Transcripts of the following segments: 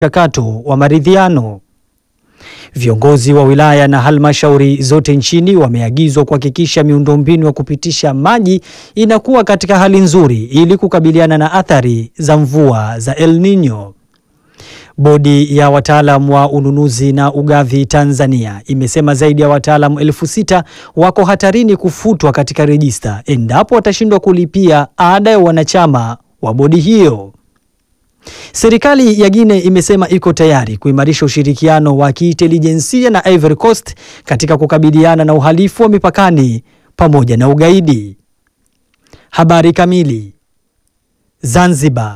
mchakato wa maridhiano. Viongozi wa wilaya na halmashauri zote nchini wameagizwa kuhakikisha miundombinu ya kupitisha maji inakuwa katika hali nzuri ili kukabiliana na athari za mvua za El Nino. Bodi ya wataalam wa ununuzi na ugavi Tanzania imesema zaidi ya wataalamu elfu sita wako hatarini kufutwa katika rejista endapo watashindwa kulipia ada ya wanachama wa bodi hiyo. Serikali ya Guinea imesema iko tayari kuimarisha ushirikiano wa kiintelijensia na Ivory Coast katika kukabiliana na uhalifu wa mipakani pamoja na ugaidi. Habari kamili. Zanzibar.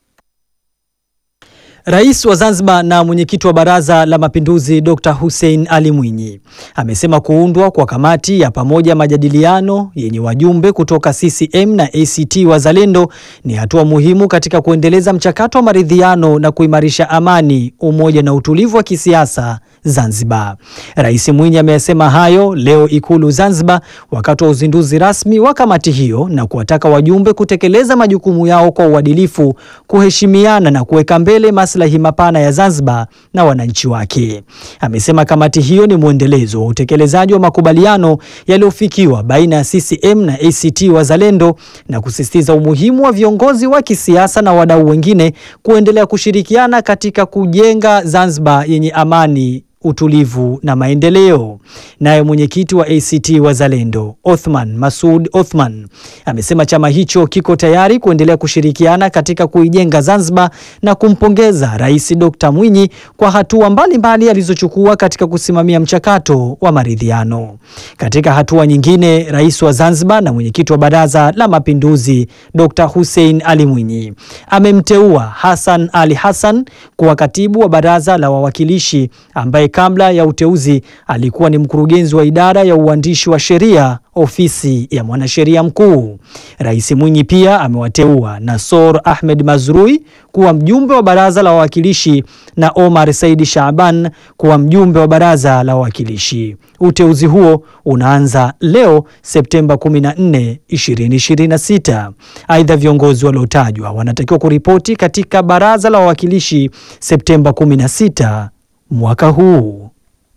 Rais wa Zanzibar na mwenyekiti wa Baraza la Mapinduzi Dr. Hussein Ali Mwinyi amesema kuundwa kwa kamati ya pamoja majadiliano yenye wajumbe kutoka CCM na ACT Wazalendo ni hatua muhimu katika kuendeleza mchakato wa maridhiano na kuimarisha amani, umoja na utulivu wa kisiasa Zanzibar. Rais Mwinyi amesema hayo leo Ikulu Zanzibar wakati wa uzinduzi rasmi wa kamati hiyo na kuwataka wajumbe kutekeleza majukumu yao kwa uadilifu, kuheshimiana na kuweka mbele maslahi mapana ya Zanzibar na wananchi wake. Amesema kamati hiyo ni mwendelezo wa utekelezaji wa makubaliano yaliyofikiwa baina ya CCM na ACT Wazalendo na kusisitiza umuhimu wa viongozi wa kisiasa na wadau wengine kuendelea kushirikiana katika kujenga Zanzibar yenye amani utulivu na maendeleo. Naye mwenyekiti wa ACT Wazalendo Othman Masud Othman amesema chama hicho kiko tayari kuendelea kushirikiana katika kuijenga Zanzibar na kumpongeza Rais Dr. Mwinyi kwa hatua mbalimbali alizochukua katika kusimamia mchakato wa maridhiano. Katika hatua nyingine, Rais wa Zanzibar na mwenyekiti wa Baraza la Mapinduzi Dr. Hussein Ali Mwinyi amemteua Hassan Ali Hassan kuwa katibu wa Baraza la Wawakilishi ambaye kabla ya uteuzi alikuwa ni mkurugenzi wa idara ya uandishi wa sheria ofisi ya mwanasheria mkuu. Rais Mwinyi pia amewateua Nasor Ahmed Mazrui kuwa mjumbe wa baraza la wawakilishi na Omar Saidi Shaaban kuwa mjumbe wa baraza la wawakilishi. Uteuzi huo unaanza leo Septemba 14, 2026. Aidha, viongozi waliotajwa wanatakiwa kuripoti katika baraza la wawakilishi Septemba 16 mwaka huu.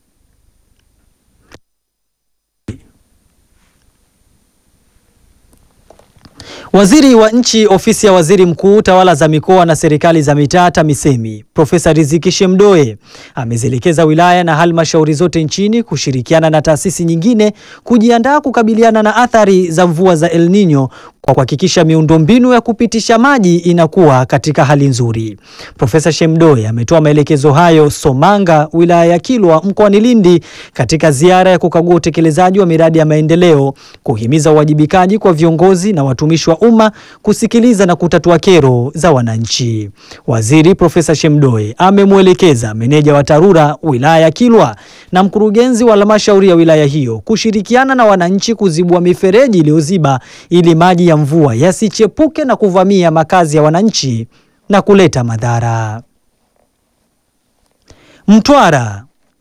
Waziri wa Nchi, Ofisi ya Waziri Mkuu, Tawala za Mikoa na Serikali za Mitaa, TAMISEMI, Profesa Riziki Shemdoe amezielekeza wilaya na halmashauri zote nchini kushirikiana na taasisi nyingine kujiandaa kukabiliana na athari za mvua za El Nino kwa kuhakikisha miundombinu ya kupitisha maji inakuwa katika hali nzuri. Profesa Shemdoe ametoa maelekezo hayo Somanga, wilaya ya Kilwa mkoani Lindi, katika ziara ya kukagua utekelezaji wa miradi ya maendeleo, kuhimiza uwajibikaji kwa viongozi na watumishi wa umma, kusikiliza na kutatua kero za wananchi. Waziri Profesa Shemdoe amemwelekeza meneja wa TARURA wilaya ya Kilwa na mkurugenzi wa halmashauri ya wilaya hiyo kushirikiana na wananchi kuzibua mifereji iliyoziba ili maji ya mvua yasichepuke na kuvamia makazi ya wananchi na kuleta madhara. Mtwara.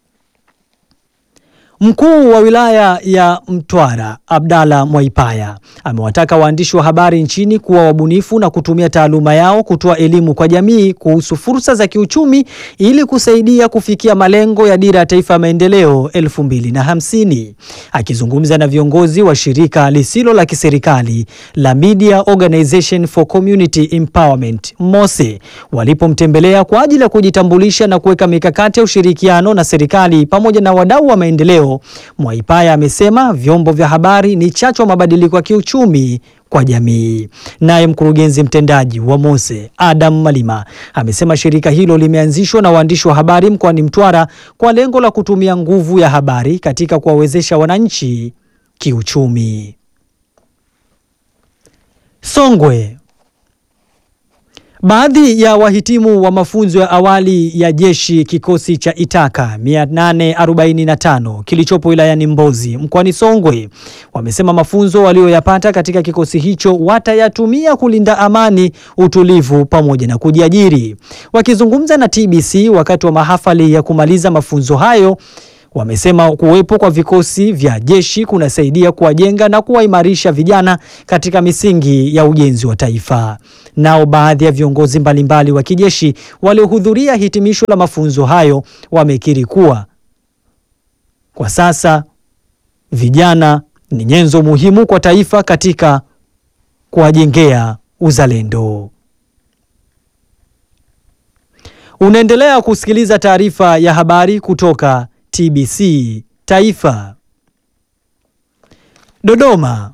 Mkuu wa wilaya ya Mtwara Abdalla Mwaipaya amewataka waandishi wa habari nchini kuwa wabunifu na kutumia taaluma yao kutoa elimu kwa jamii kuhusu fursa za kiuchumi ili kusaidia kufikia malengo ya Dira ya Taifa ya Maendeleo 2050. Akizungumza na viongozi wa shirika lisilo la kiserikali la Media Organization for Community Empowerment MOSE walipomtembelea kwa ajili ya kujitambulisha na kuweka mikakati ya ushirikiano na serikali pamoja na wadau wa maendeleo Mwaipaya amesema vyombo vya habari ni chachu wa mabadiliko ya kiuchumi kwa jamii. Naye mkurugenzi mtendaji wa MOSE Adam Malima amesema shirika hilo limeanzishwa na waandishi wa habari mkoani Mtwara kwa lengo la kutumia nguvu ya habari katika kuwawezesha wananchi kiuchumi. Songwe. Baadhi ya wahitimu wa mafunzo ya awali ya jeshi kikosi cha Itaka 845 kilichopo wilayani Mbozi mkoani Songwe wamesema mafunzo walioyapata katika kikosi hicho watayatumia kulinda amani, utulivu pamoja na kujiajiri. Wakizungumza na TBC wakati wa mahafali ya kumaliza mafunzo hayo wamesema kuwepo kwa vikosi vya jeshi kunasaidia kuwajenga na kuwaimarisha vijana katika misingi ya ujenzi wa taifa. Nao baadhi ya viongozi mbalimbali wa kijeshi waliohudhuria hitimisho la mafunzo hayo wamekiri kuwa kwa sasa vijana ni nyenzo muhimu kwa taifa katika kuwajengea uzalendo. Unaendelea kusikiliza taarifa ya habari kutoka TBC Taifa. Dodoma.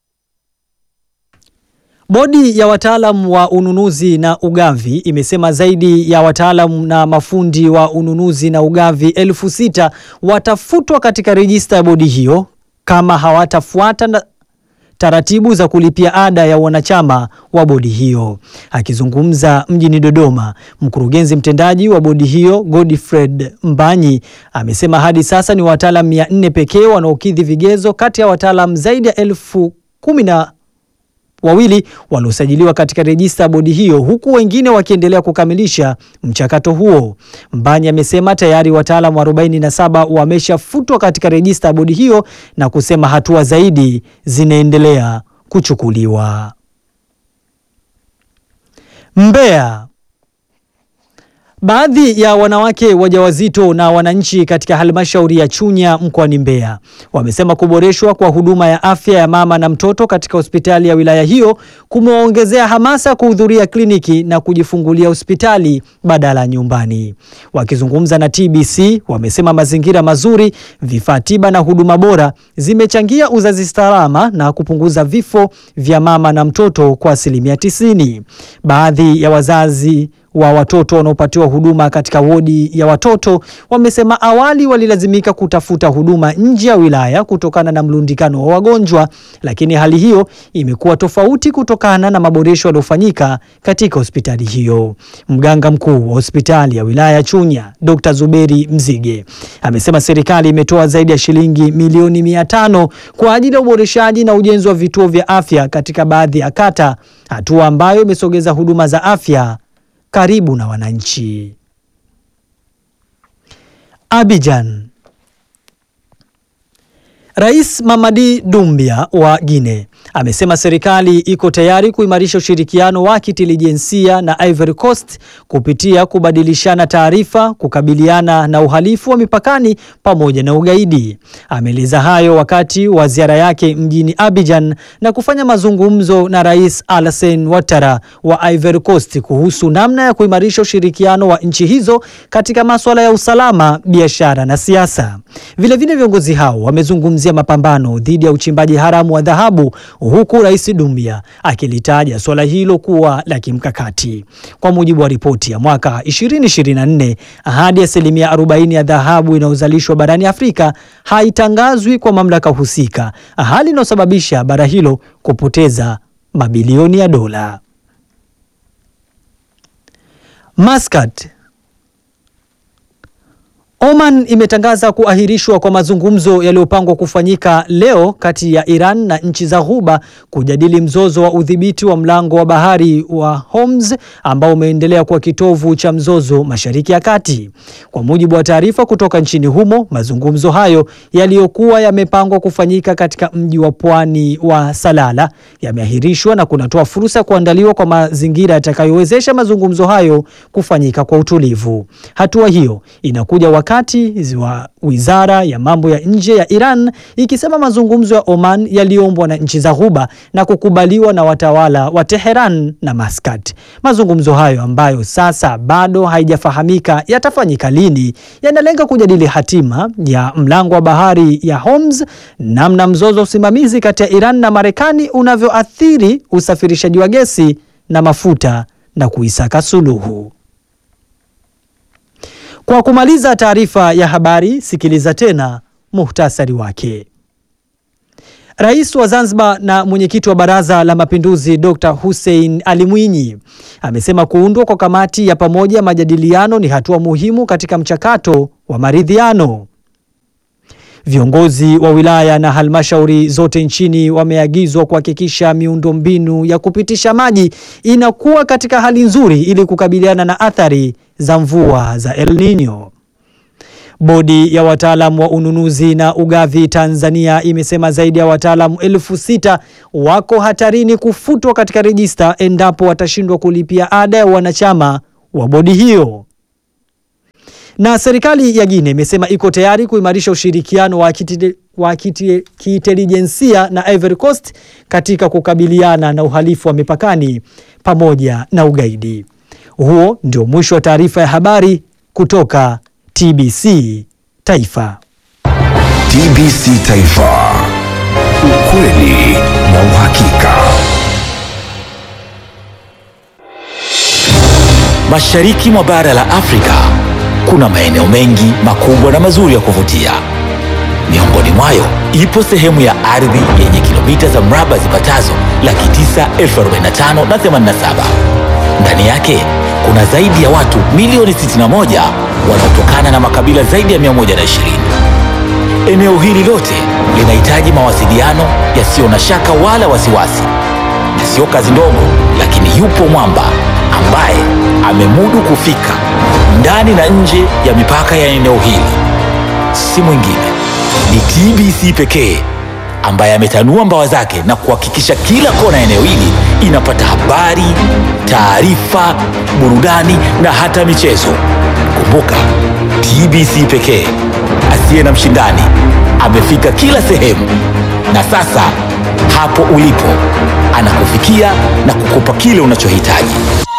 Bodi ya wataalam wa ununuzi na ugavi imesema zaidi ya wataalam na mafundi wa ununuzi na ugavi elfu sita watafutwa katika rejista ya bodi hiyo kama hawatafuata na taratibu za kulipia ada ya wanachama wa bodi hiyo. Akizungumza mjini Dodoma, mkurugenzi mtendaji wa bodi hiyo Godfred Mbanyi amesema hadi sasa ni wataalam mia nne pekee wanaokidhi vigezo kati ya wataalam zaidi ya elfu kumi na wawili waliosajiliwa katika rejista ya bodi hiyo huku wengine wakiendelea kukamilisha mchakato huo. Mbanyi amesema tayari wataalamu 47 wameshafutwa katika rejista ya bodi hiyo na kusema hatua zaidi zinaendelea kuchukuliwa. Mbeya. Baadhi ya wanawake wajawazito na wananchi katika halmashauri ya Chunya mkoani Mbeya wamesema kuboreshwa kwa huduma ya afya ya mama na mtoto katika hospitali ya wilaya hiyo kumewaongezea hamasa kuhudhuria kliniki na kujifungulia hospitali badala ya nyumbani. Wakizungumza na TBC, wamesema mazingira mazuri, vifaa tiba na huduma bora zimechangia uzazi salama na kupunguza vifo vya mama na mtoto kwa asilimia tisini. Baadhi ya wazazi wa watoto wanaopatiwa huduma katika wodi ya watoto wamesema awali walilazimika kutafuta huduma nje ya wilaya kutokana na mlundikano wa wagonjwa, lakini hali hiyo imekuwa tofauti kutokana na maboresho yaliyofanyika katika hospitali hiyo. Mganga mkuu wa hospitali ya wilaya ya Chunya, Dr. Zuberi Mzige, amesema serikali imetoa zaidi ya shilingi milioni mia tano kwa ajili ya uboreshaji na ujenzi wa vituo vya afya katika baadhi ya kata, hatua ambayo imesogeza huduma za afya karibu na wananchi. Abidjan. Rais Mamadi Doumbia wa Guinea amesema serikali iko tayari kuimarisha ushirikiano wa kitelijensia na Ivory Coast kupitia kubadilishana taarifa, kukabiliana na uhalifu wa mipakani pamoja na ugaidi. Ameeleza hayo wakati wa ziara yake mjini Abidjan na kufanya mazungumzo na Rais Alassane Ouattara wa Ivory Coast kuhusu namna ya kuimarisha ushirikiano wa nchi hizo katika masuala ya usalama, biashara na siasa. Vilevile viongozi hao wamezungumzia mapambano dhidi ya uchimbaji haramu wa dhahabu huku Rais Doumbia akilitaja suala hilo kuwa la kimkakati. Kwa mujibu wa ripoti ya mwaka 2024, hadi asilimia 40 ya dhahabu inayozalishwa barani Afrika haitangazwi kwa mamlaka husika, hali inayosababisha bara hilo kupoteza mabilioni ya dola. Muscat Oman imetangaza kuahirishwa kwa mazungumzo yaliyopangwa kufanyika leo kati ya Iran na nchi za Ghuba kujadili mzozo wa udhibiti wa mlango wa bahari wa Hormuz ambao umeendelea kuwa kitovu cha mzozo Mashariki ya Kati. Kwa mujibu wa taarifa kutoka nchini humo, mazungumzo hayo yaliyokuwa yamepangwa kufanyika katika mji wa pwani wa Salala yameahirishwa na kunatoa fursa ya kuandaliwa kwa mazingira yatakayowezesha mazungumzo hayo kufanyika kwa utulivu. Hatua hiyo inakuja wakati wa wizara ya mambo ya nje ya Iran ikisema mazungumzo ya Oman yaliombwa na nchi za Ghuba na kukubaliwa na watawala wa Teheran na Muscat. Mazungumzo hayo ambayo sasa bado haijafahamika yatafanyika lini, yanalenga kujadili hatima ya mlango wa bahari ya Hormuz, namna mzozo wa usimamizi kati ya Iran na Marekani unavyoathiri usafirishaji wa gesi na mafuta na kuisaka suluhu. Kwa kumaliza taarifa ya habari, sikiliza tena muhtasari wake. Rais wa Zanzibar na mwenyekiti wa Baraza la Mapinduzi Dr. Hussein Ali Mwinyi amesema kuundwa kwa kamati ya pamoja ya majadiliano ni hatua muhimu katika mchakato wa maridhiano. Viongozi wa wilaya na halmashauri zote nchini wameagizwa kuhakikisha miundombinu ya kupitisha maji inakuwa katika hali nzuri ili kukabiliana na athari za mvua za El Nino. Bodi ya wataalamu wa ununuzi na ugavi Tanzania imesema zaidi ya wataalamu elfu sita wako hatarini kufutwa katika rejista endapo watashindwa kulipia ada ya wanachama wa bodi hiyo. Na serikali ya Guinea imesema iko tayari kuimarisha ushirikiano wa kitide- wa kiti- kiintelijensia na Ivory Coast katika kukabiliana na uhalifu wa mipakani pamoja na ugaidi. Huo ndio mwisho wa taarifa ya habari kutoka TBC Taifa. TBC Taifa, ukweli na uhakika. Mashariki mwa bara la Afrika kuna maeneo mengi makubwa na mazuri ya kuvutia. Miongoni mwayo ipo sehemu ya ardhi yenye kilomita za mraba zipatazo laki tisa elfu arobaini na tano na themanini na saba. Ndani yake kuna zaidi ya watu milioni 61 wanaotokana na makabila zaidi ya 120. Eneo hili lote linahitaji mawasiliano yasiyo na shaka wala wasiwasi, na sio kazi ndogo, lakini yupo mwamba ambaye amemudu kufika ndani na nje ya mipaka ya eneo hili. Si mwingine ni TBC pekee ambaye ametanua mbawa zake na kuhakikisha kila kona ya eneo hili inapata habari, taarifa, burudani na hata michezo. Kumbuka, TBC pekee asiye na mshindani amefika kila sehemu, na sasa hapo ulipo anakufikia na kukupa kile unachohitaji.